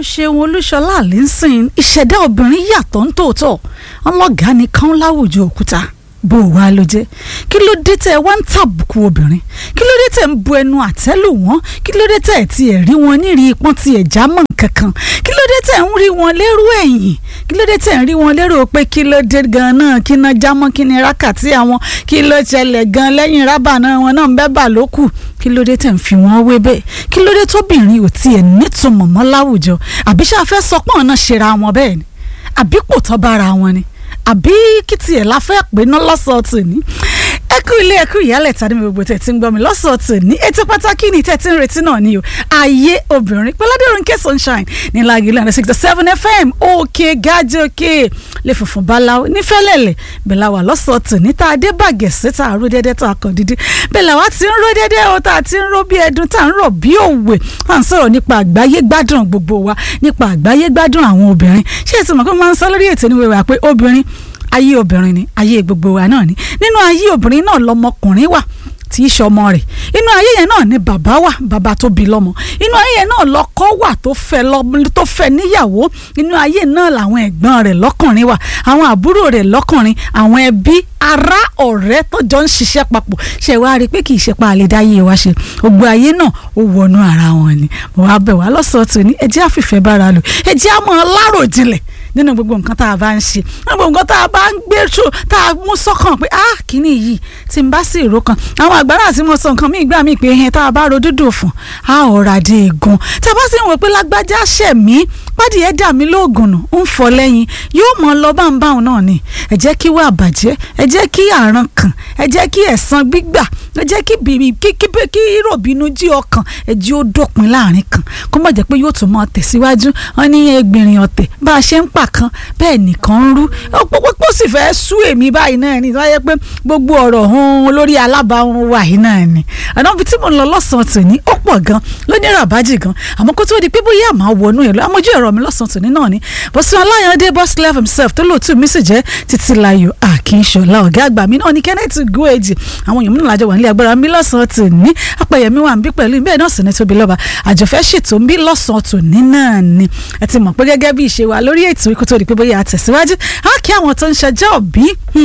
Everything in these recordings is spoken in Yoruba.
ó ṣeun olúṣọlá àlẹ́sìn ìṣẹ̀dá obìnrin yàtọ̀ ń tòótọ́ ọlọ́gàá nìkan láwùjọ òkúta bó o wá ló jẹ́ kí ló dé tẹ́ ẹ wá ń tàbùkù obìnrin kí ló dé tẹ́ ẹ ń bu ẹnu àtẹ́lù wọn kí ló dé tẹ́ ẹ ti ẹ̀ rí wọn nírì ipọ́n ti ẹ̀ já mọ́ nǹkankan kí ló dé tẹ́ ẹ ń rí wọn lérò ẹ̀yìn kí ló dé tẹ́ ẹ ń rí wọn lérò pé kí ló dé gan náà kí iná já mọ́ kí ni rákàtí àwọn kí ló ṣẹlẹ̀ gan lẹ́yìn rábà náà wọn náà ń bẹ́ bà lókù kí ló dé tẹ̀ ń fi wọ́n wé bẹ́ẹ̀ kí ló dé tóbìnrin ò tiẹ̀ nítumọ̀ mọ́ láwùjọ àbí ṣáà fẹ́ sọ pọ́n náà ṣera wọn bẹ́ẹ̀ ni àbí pò tọ́ bára wọn ni àbí kí tiẹ̀ la fẹ́ pé ná lọ́sọ̀ọ̀tì ní ẹ kú ilé ẹ kú ìyálẹ̀ tàbí gbogbo tẹ̀ tí ń gbọ́ mi lọ́sọ̀ọ̀tì ní ètò pàtàkì ní tẹ̀ tí ń retí náà ni o ayé obìnrin pẹ̀ládẹ́rùnkẹ́ sunshine ní lágìlú àti sixty seven fm òkè gájì òkè lè funfun báláwo nífẹ̀lẹ́lẹ̀ bẹ́ẹ̀ la wà lọ́sọ̀ọ̀tì ní tá a dé bàgẹ̀ sí tá a ró dédé tá a kàn dídí bẹ́ẹ̀ la wá ti ń ró dédé o tá a ti ń ró bí ẹdun tá a ń rọ̀ bí òwe tá a ń sọ̀rọ̀ nípa àgbáyé gbádùn gbogbo wa nípa àgbáyé gbádùn àwọn obìnrin ṣé ẹ ti mọ̀ pé máa ń sọ lórí ètò ìníwèé pé obìnrin ayé obìnrin ni ayé gbogbo wa náà ni nínú ayé obìnrin náà lọmọkùnrin wà tí í ṣọmọ rẹ̀ inú ayé yẹn náà ni bàbá wà bàbá tó bí lọ́mọ inú ayé yẹn náà lọ́kọ wà tó fẹ́ tó fẹ́ níyàwó inú ayé náà làwọn ẹ̀gbọ́n rẹ̀ lọ́kùnrin wà àwọn àbúrò rẹ̀ lọ́kùnrin àwọn ẹbí ará ọ̀rẹ́ tó jọ ń ṣiṣẹ́ papọ̀ ṣe wá rí i pé kì í ṣe pa àlè dáyé wa ṣe gbogbo ayé náà ó wọnú ara wọn ni mo wá bẹ̀ wá lọ́sọ̀ọ́tù ní ẹ jẹ́ àfìfẹ́ bára lò ẹ jẹ́ àmọ́ láròjinlẹ̀ nínú gbogbo nǹkan tá a bá ń ṣe nínú gbogbo nǹkan tá a bá ń gbé ṣó tá a mú sọ́kàn pé ah kíní yìí tí n bá sì rò kan àwọn àgbàrá tí mo sọ nǹkan míì gbà mí pé ẹhẹn tá a bá ro dúdú fún a ò rà dé egun tá a bá sì ń wò pé lágbájá ṣẹ̀ mí pádìyẹ dà mí lóògùn nù ń fọ lẹ́yìn yóò mọ lọ báńbáwọn náà ni ẹ jẹ́ kí wà bàjẹ́ ẹ jẹ́ kí àrùn kàn ẹ jẹ́ kí ẹ̀san gbígbà ẹ jẹ́ kí bìbí kí kí kí ròbínú jí ọkàn ẹ jí ó dópin láàrin kan kó má jẹ́ pé yóò tún mọ tẹ̀síwájú wọn ní ẹgbìnrin ọ̀tẹ̀ bá a ṣe ń pa kan bẹ́ẹ̀ nìkan ń rú pópó sì fẹ́ sú èmi báyìí náà ni wáyé pé gbogbo ọ̀rọ̀ hun olórí alábàáhùn wà yìí náà ni àná ibi tí mo ń lọ lọ́sàn-án tòní ó pọ̀ gan ló ní ràbájì gan àmọ́ kó tó di pé bóyá àmọ́ wọnú ẹ̀ lọ amójú ẹ̀rọ mi lọ́sàn-án tòní náà ni bọ́sùn aláyọ̀dé boss clef himself tó lóòtú mi sì jẹ́ títílayọ̀ àkínṣọlá ọ̀gá àgbà mi náà ní kenneth goeji àwọn èèyàn mi náà lájọ wà nílé agbára mi lọ́sàn-án tòní apẹ̀yẹmí wà ń bí pẹ̀lú bẹ́ẹ̀ náà sì ní tóbi lọ́ba àjọfẹ́ ṣètò ń bí lọ́sàn-án tòní náà ni ẹ ti mọ̀ pé gẹ́gẹ́ bí ìṣe wa lórí ètò ikú tó di pé bóyá àtẹ̀síwájú á kí àwọn tó ń ṣọjọ́ òbí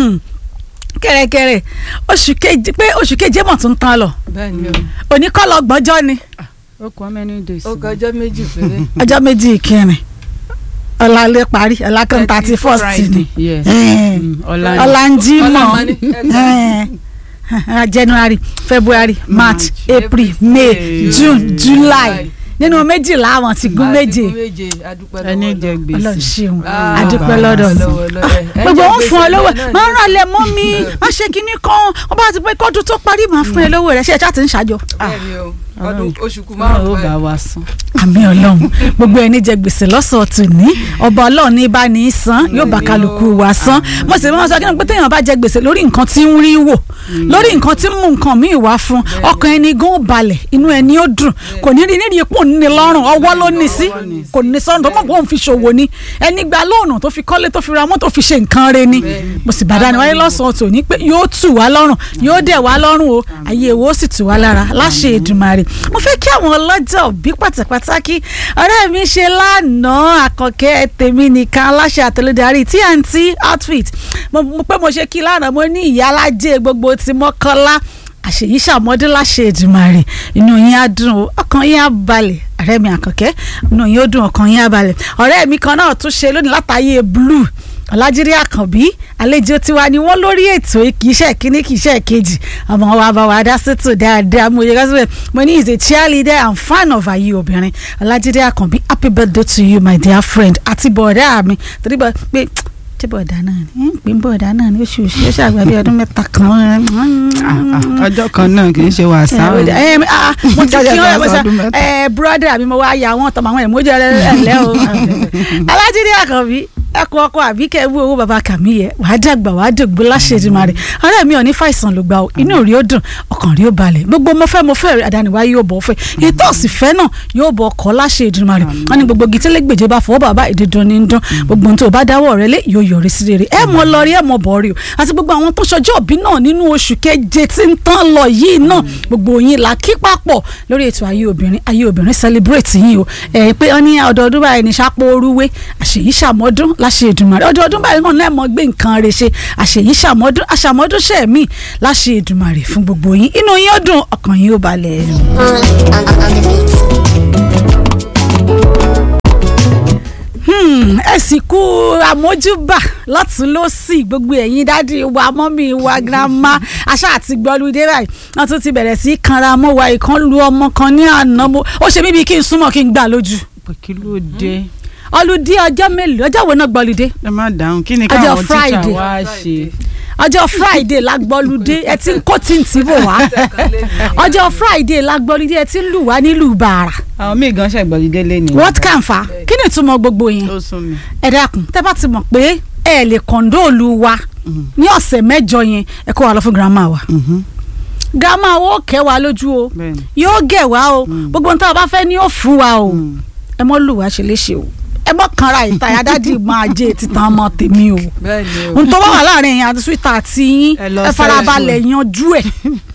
kẹ̀rẹ̀kẹ̀rẹ̀ oṣù keje pé oṣù keje mọ̀ tó ń tán lọ bẹ́ẹ̀ni o òní kọ́ lọ gbọ́njọ́ ni ó kọ́ many days. ó kọjọ́ méjì péré. ọjọ́ méjì ìkẹrin ọ̀la lè parí ọ̀la kan thirty first ni ọ̀la ń jí mọ́ January February March April May June July nínú méjìlá àwọn ti gún méje ẹni jẹ gbèsè Ọlọ́run ṣeun adúpẹ́ lọ́dọ̀ ni gbogbo wọn fún ọ lówó máa ń rà lẹ mọ́ mi má ṣe kinní kan wọn bá ti pé kọ́dún tó parí máa fún ẹ lówó rẹ ṣe ẹ̀ ṣáà ti ń ṣàjọ. ọdún oṣù kù márùn-ún bá wa san. àmì Ọlọ́run gbogbo ẹni jẹ gbèsè lọ́sọ̀ọ̀tún ní ọba Ọlọ́run ní bá ní í san yóò bá kálukú wa san mo sì máa sọ kí ni pé téèyàn bá jẹ gbèsè lórí nǹkan tí ń rí wò lórí nǹkan tí ń mú nǹkan míì wá fún ọkàn ẹni gan ó balẹ̀ inú ẹni ó dùn kò ní rí nídìí ipò ní lọ́rùn ọwọ́ ló ní sí kò ní sọ́run tó mọ̀ pé òun fi ṣòwò ni ẹni gba lóònù tó fi kọ́lé tó fi ra mọ́tò fi ṣe nǹkan re ni mo sì bàdá ni wáyé lọ́sàn-án tò ní pé yóò tù wá lọ́rùn yóò dẹ̀ wá lọ́rùn o ayé wo sì tù wá lára láṣẹ Èdùmàrè mo fẹ́ kí àwọn ọlọ́jọ́ òbí pàtàkì ọ̀rẹ́ mi ṣe lánàá àkànkẹ́ tèmi nìkan aláṣẹ àtẹlẹdarí TNT outfit mo pé mo ṣe kí lánàá mo ní ìyá alájẹ gbogbo ti mọ́kànlá àṣeyí ṣàmọ́dé láṣẹ Èdùmàrè inú yín á dùn o ọkàn yín á balẹ̀ ọ̀rẹ́ mi àkànkẹ́ inú yín ó dùn ọkàn yín á balẹ̀ ọ̀rẹ́ mi kan náà tún ṣe lónìí látàyè blue ọ̀làjírí àkànbí àlejò tiwa ni wọ́n lórí ètò kì í ṣe kínní kì í ṣe kejì àmọ́ wa bá wa dá sétò dáadáa mo yẹ ká síbẹ̀ mo ní is a cheerleader and fan of ayé obìnrin ọ̀làjírí àkànbí happy birthday to you my dear friend àti bọ̀dá mi torí bọ́ pé tí bọ̀dá náà ni ń pè bọ̀dá náà ni oṣù oṣù oṣù àgbà bíi ọdún mẹ́ta kan. ọjọ́ kan náà kì í ṣe wàsá o. mo ti kí wọn ẹ ẹ búrọ́dà mi mo wá ya wọn tọmọ àwọn ẹ̀mọ́jọ ẹlẹ́ o alájídé àkànbí ẹkọ ọkọ àbí kẹ wú owó baba kàmí yẹ wàá dàgbà wàá dògbò láṣẹjùmọ rẹ ọ̀rẹ́ mi ò ní fàìsàn ló gbà ó inú rí ó dùn ọkàn rí ó balẹ̀ gbogbo mo fẹ́ mo fẹ́ rẹ àdániwá yóò bọ fẹ́ ètò òsìfẹ́ náà yóò bọ ọkọ láṣẹjùmọ rẹ wọn ni gbogbo gitele gbèjẹ bá fọwọ́ bàbá ìdídùn ní dún gbogbo ohun tó bá dáwọ́ rẹ lé yóò yọrí sí rere ẹ mọ lọ rí ẹ mọ bọ̀ rí o àti gbogbo àwọn tó ṣọjọ́ òbí náà nínú oṣù keje tí ń tán lọ yìí náà gbogbo yín là kí papọ̀ lórí ètò ayé obìnrin ayé obìnrin celebrate yín o ẹ pé ọ ní ọdọọdún báyìí ní sápò orúwé àṣèyí ṣàmọ́dún láṣẹ Èdùmàrè ọdọọdún báyìí náà náà mọ gbé nǹkan rẹ̀ ṣe àṣèyí ṣàmọ́dún àṣàmọ́dún ṣẹ̀mí láṣẹ Èdùmàrè fún gbogbo yín inú yín ó dùn ọkàn yín ó balẹ̀. ẹ sì kú àmójúbà lọ́tún lọ́sì gbogbo ẹ̀yin dádì wa mọ́mí wa girama aṣá àti gbọ́lúdé báyìí wọ́n tún ti bẹ̀rẹ̀ sí í kanra mọ́ wa ìkan lu ọmọ kan ní àná mo ó ṣe mí bíi kí n súnmọ́ kí n gbà lójú. pé kí ló dé. ọlùdí ọjọ́ mélòó ọjọ́ wo náà gbọ́lúdé. ẹ má dáhùn kí ni Ọjọ́ káwọn tíṣà Friday. wá ṣe. ọjọ́ friday la gbọ́lúdé ẹ ti ń kó tí ń tì bò wá ọjọ́ friday la gbọ́lúdé ẹ ti ń lù wá nílùú bàrà àwọn míì gan ṣàgbọ̀lídé lé ní. what can fa kí ni ìtumọ̀ gbogbo yẹn ó sún mi. ẹ dákun tẹ́ bá ti mọ̀ pé ẹ lè kọ̀ǹdóòlù wa ní ọ̀sẹ̀ mẹ́jọ yẹn ẹ kó wa lọ fún girama wa Mhm. girama wo kẹ́ wa lójú o bẹ́ẹ̀ni. yóò gẹ̀ wá o gbogbo ohun tá a bá fẹ́ ni ó fún wa o Mm. ẹ mọ́ lù wá ṣe léṣe o ẹ mọ́ kanra ìtayà dádì máa jẹ́ títan ọmọ tèmi o bẹ́ẹ̀ni o ohun tó bá wà láàrin ẹ̀yin àti sweet àti yín Ẹ lọ ẹ farabalẹ̀ yanjú ẹ̀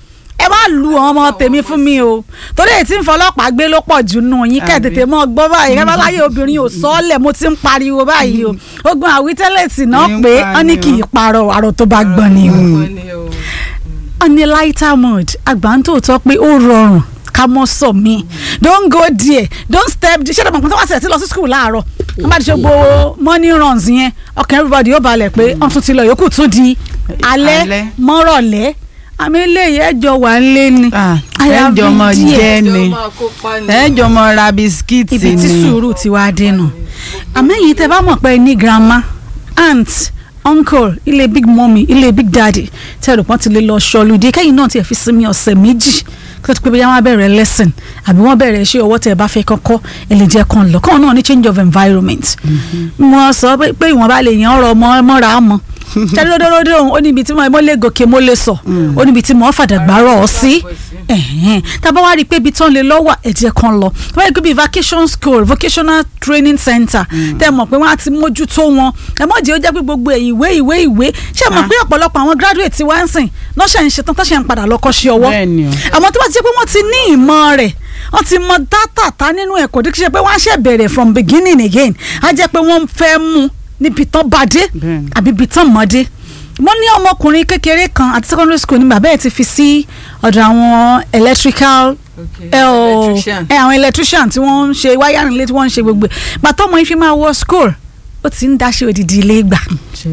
ẹ má lu ọmọ tèmi fún mi o torí èyí tí ń fọlọ́pàá gbé ló pọ̀ jù nù yín kẹ́ Àbí. tètè mọ́ gbọ́ báyìí kẹ́ bá láyé obìnrin ò sọ́ọ̀lẹ̀ mo ti ń pariwo báyìí o ogun àwítẹ́lẹ̀tì náà Ní ń pé pa wọ́n ní ni kì í parọ́ àrò tó bá gbọ́n ni o ọmọ ni o on a lighter mood àgbà ń tòótọ́ pé ó rọrùn ká mọ́ sọ mí don't go there don't step ṣé ìdàgbàsókè tó wá sílẹ̀ tí lọ sí school láàárọ̀ wọ́n bá ti ṣe gbogbo morning runs yẹn ọkàn everybody yóò balẹ̀ pé wọ́n tún ti lọ yòókù tún di alẹ́ Alẹ́. mọ́rọ̀lẹ́ àmì eléyìí ẹjọ́ wà ń lé ni Ah, I ẹ have jọ been mọ there. jẹ́ jọ ni máa kópa ni ẹ jọ mọ ra bisikíìtì ibi tí ni. sùúrù ti wá dénú àmẹ́yìn tẹ́ bá mọ̀ pé ní grandma aunt uncle ilé big mummy ilé big daddy tẹ́ rò pọ́n ti lè lọ ṣọlùdí kẹ́yìn náà tiẹ̀ fi sinmi ọ̀sẹ̀ méjì kí wọ́n ti pé bóyá wọ́n bẹ̀rẹ̀ lesson àbí wọ́n bẹ̀rẹ̀ iṣẹ́ ọwọ́ tẹ́ ẹ bá fẹ́ kọ́kọ́ ẹ lè jẹ́ kan lọ kọ́ náà ní change of environment mo sọ pé pé ìwọ̀n bá lè yàn ọ̀rọ̀ ọmọ mọ́ra mọ́ tẹ́lódódódó òun ó níbi tí mo mo lè gòkè mo lè sọ ó níbi tí mo fàdàgbà rọ̀ ọ́ sí ẹ̀hẹ́n tábà wá rí i pé ibi tán lè lọ́wọ́ ẹ̀jẹ̀ kan lọ wọ́n yẹ kó bíi vacation school vocational training center tẹ́ ẹ mọ̀ pé wọ́n á ti mójútó wọn ẹ mọ̀ jẹ́ ó jẹ́ pé gbogbo ẹ̀ ìwé ìwé ìwé ṣé ẹ mọ̀ pé ọ̀pọ̀lọpọ̀ àwọn graduate ti wá ń sìn lọ́sẹ̀ ń ṣetán tọ́sẹ̀ ń padà lọ́kọ́ ṣe ọwọ́ bẹ́ẹ̀ni o. àmọ́ tó bá ti jẹ́ pé wọ́n ti ní ìmọ̀ rẹ̀ wọ́n ti mọ dátà tá nínú ẹ̀kọ́ díkì ṣe pé wọ́n á ṣe bẹ̀rẹ̀ from beginning again á jẹ́ pé wọ́n fẹ́ mú níbi tán bá dé Bẹ́ẹ̀ni. àbí ibi tán mọ́ dé mo ní ọmọkùnrin kékeré kan àti secondary school ní bàbá ẹ̀ ti fi sí ọ̀dọ̀ àwọn electrical Okay. ẹ o Electrician. ẹ àwọn electrician tí wọ́n ń ṣe wiring lé tí wọ́n ń ṣe gbogbo ẹ̀ gbàtọ́ ọmọ yìí fi máa wọ school ó ti ń dáṣe odidi ilé gbà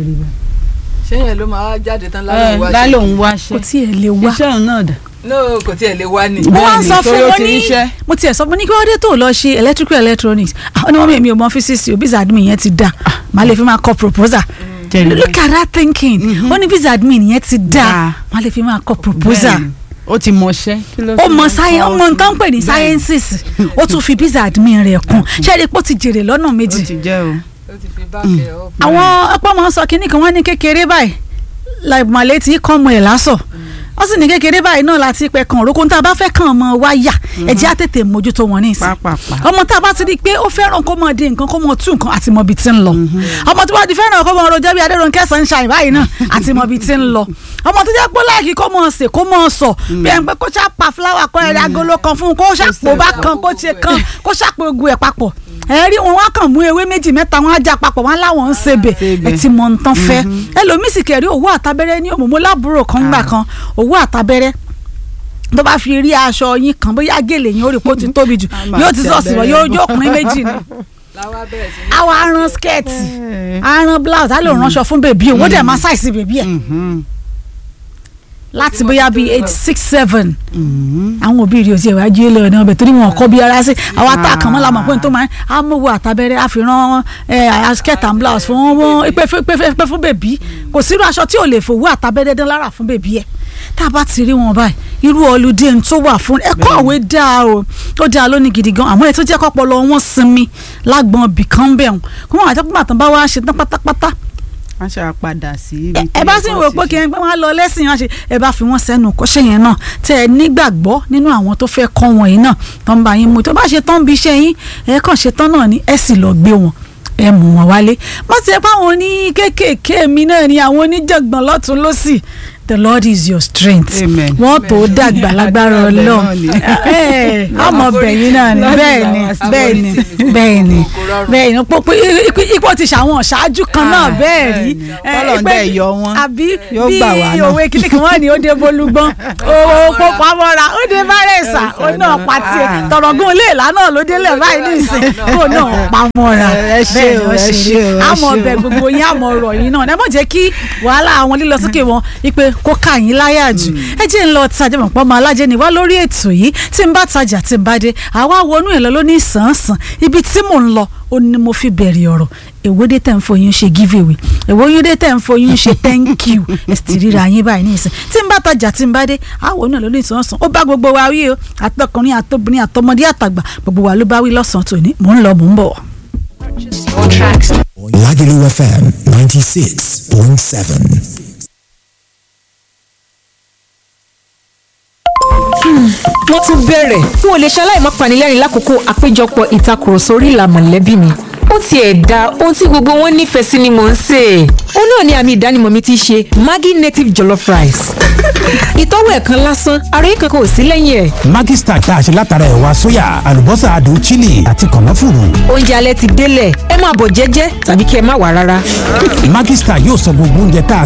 ṣé yẹn ló máa jáde tán ẹ lálẹ́ wá lálẹ́ òun wá kò ṣe. tiẹ̀ lè wá iṣẹ́ òun náà dà. no kò tiẹ̀ lè wá ni. mo wá ń Bẹ́ẹ̀ni, sọ fún torí ó wọn ti ní ríṣẹ́. mo tiẹ̀ sọ fún ní kí wọ́n dé tó lọ ṣe electrical electronics ah ó ní wọ́n mi ò mọ physics o visa admin yẹn ti da màá lè fi máa kọ proposal Jẹ̀rẹ̀. look at that thinking ó ní visa admin yẹn ti da Da. màá lè fi máa kọ proposal Bẹ́ẹ̀ni. ó ti mọṣẹ́. Kí ló ó fi mọ ń sáyẹn ó kọ́ mọ sí? nǹkan pè ní Bẹ́ẹ̀ni. sciences ó tún fi visa admin rẹ̀ kún ṣé ẹni pé ó ti jèrè lọ́nà ó méjì ti jẹ́ o. ó ti fi báàkì ẹ̀ ọ́. àwọn ọ̀pọ̀ máa ń sọ kínní kan wọ́n ní kékeré báyìí làìmọ̀lẹ́ tí kọ́ ọmọ ẹ̀ lásọ̀ wọ́n sì ní kékeré báyìí náà láti pẹ́ kan òrókò tá a bá fẹ́ kàn ọmọ wa yà ẹ̀jẹ̀ á tètè mójútó wọn ní ìsìn pápápá. ọmọ tá a bá ti di pé ó fẹ́ràn kó mọ̀ di nǹkan kó mọ̀ tú nǹkan àti mọ̀ bí ti ń lọ ọmọ tó bá di fẹ́ràn kó mọ̀ rojọ́ bí Adérónkẹ́ Sunshine báyìí náà àti mọ̀ bí ti ń lọ ọmọ tó jẹ́ pé láìkí kó mọ̀ sè kó mọ̀ sọ bí ẹn pé kó ṣàpà fúláwà kọ́ ẹ̀rẹ́ agolo kan fún un kó ṣàpò bá kan kó ṣe kan kó ṣàpò ogun ẹ̀ papọ̀ ẹ rí wọn wá kàn mú ewé méjì mẹ́ta wọn á já papọ̀ wọn láwọn ń sebè sebè. ẹ ti mọ̀ nǹkan fẹ́ ẹlòmíì sì kẹ̀rí òwú àtàbẹ́rẹ́ ní òmùmú lábúrò kan gbà kan òwú àtàbẹ́rẹ́ tó bá fi rí aṣọ yín kan bóyá gèlè yín ó rí pé ó ti tóbi jù A máa yóò ti tẹ sọ̀sì wọ̀ abẹ́rẹ́ yóò bọ̀. yóò pín méjì ni láwa bẹ̀rẹ̀ sí ní. àwa aran skẹ́ẹ̀tì Ẹ. aran blouse á lè ránṣọ fún bèbí òun ó dẹ̀ máa ṣàìsí bèbí ẹ̀ Mhm. láti bóyá bíi eight six seven Mhm. àwọn òbí rí oṣù ìwájú ilé ọ̀nà ọbẹ̀ torí wọn kọ́ bí ara sí àwa tá a kàn mọ́ la mọ̀ pé n tó máa ń amówó àtàbẹ̀rẹ̀ àfihàn skirt and blouse fún wọn pé fún- pé fún- pé fún bèbí kò sírú aṣọ tí ò lè fowó àtàbẹ̀rẹ̀ dán lára fún bèbí ẹ̀ tá a bá ti rí wọn báyìí irú ọlùdé tó wà fún ẹ̀kọ́ àwé dáa o ó dáa lónìí gidi gan àmọ́ ẹ tó jẹ́ kọ́pọ̀ lọ wọ́n sinmi lágbọ̀n bìkan bẹ̀ wọ́n kó wọ́n àtẹ́kùn àtàn bá wá ṣe tán pátápátá wọ́n ṣe àpadà sí ibi ẹ bá sì ń wò pé kí ẹ máa lọ lẹ́sìn wọn ṣe ẹ bá fi wọ́n sẹ́nu kọ́ṣẹ́ yẹn náà tẹ́ ẹ nígbàgbọ́ nínú àwọn tó fẹ́ kọ́ wọn yìí náà tó ń bá yín mú tó bá ṣe tán bí iṣẹ́ yín ẹ kàn ṣe tán náà ni ẹ sì lọ gbé wọn ẹ mú wọn wálé má ti ẹ pé àwọn oní kéékèèké mi náà ni àwọn oníjàngbọ̀n lọ́tún lọ́sì the lord is your strength Amen. wọ́n tó dàgbà lágbára Àdúrà ọlọ́run náà ni. ẹ àmọ́ bẹ̀yìn náà ni bẹ́ẹ̀ ni bẹ́ẹ̀ ni bẹ́ẹ̀ ni bẹ́ẹ̀ ni pọ̀ pé ipò- ipò ti ṣàwọn ṣáájú kan náà Ah, bẹ́ẹ̀ rí bẹ́ẹ̀ ni. ẹ, Tọ́lọ́run pé- dẹ̀ yọ wọ́n. àbí Yóò gbà wá bí náà. òwe kìnìún kan wọ́n ní ó dé bolúgbọ́n owó pópó amọ́ra ó dé bárẹ̀sà ó náà pàtì Ah. tọ̀rọ̀gùn ilé ìlà náà ló délẹ̀ báyìí ní ìsìn ó náà pamọ́ra Ẹ ṣé bẹ́ẹ̀ ni o, ó ẹ ṣe ṣé rí o, ẹ àmọ́ ṣé o. ọbẹ̀ gbogbo yín àmọ́ ọ̀rọ̀ yín náà ẹ má jẹ́ kí wàhálà àwọn lílọ sókè wọn ipe kó ká yín láyà jù ẹ jẹ́ ń lọ tajà mọ̀ pọ́ ọmọ alájẹ ni wá lórí ètò yìí tí n bá tajà tí n bá dé àwa wọnú ẹ̀ lọ ló ní sàn-án ibi tí mò ń lọ ó ní mo fi bẹ̀rẹ̀ ọ̀rọ̀ èwo dé tẹ̀ ń foyún ṣe giveaway èwo yín dé tẹ̀ ń foyún ṣe thank you ẹ sì ti ríra yín báyìí ní ìsìn tí n bá tajà tí n bá dé àwọn náà ló ní ìsọ̀nsán ó bá gbogbo wa wí o àtọkùnrin àtobìnrin àtọmọdé àtàgbà gbogbo wa ló bá wí lọ́sàn-án tòní mò ń lọ mò ń bọ̀. Lagelu FM 96.7. wọ́n tún bẹ̀rẹ̀ n ò lè ṣaláì má panilẹ́rìn lákòókò àpéjọpọ̀ ìtakùrọ̀sọ orí ìlà mọ̀lẹ́bí mi ó tiẹ̀ da ohun tí gbogbo wọn nífẹ̀ẹ́ sí ni mò ń sè é ó náà ni àmì ìdánimọ̀ mi ti ṣe Maggi native jollof rice ìtọ́wò ẹ̀ kan lásán àròyé kankan ò sí lẹ́yìn ẹ̀ Maggi Star tá a ṣe látara ẹ̀wà sóyà, àlùbọ́sà adùn chili àti kànáfùrù. oúnjẹ alẹ́ ti délẹ̀ ẹ máa bọ̀ jẹ́jẹ́ tàbí kí ẹ má wà rárá. Maggi Star yóò sọ gbogbo oúnjẹ tá a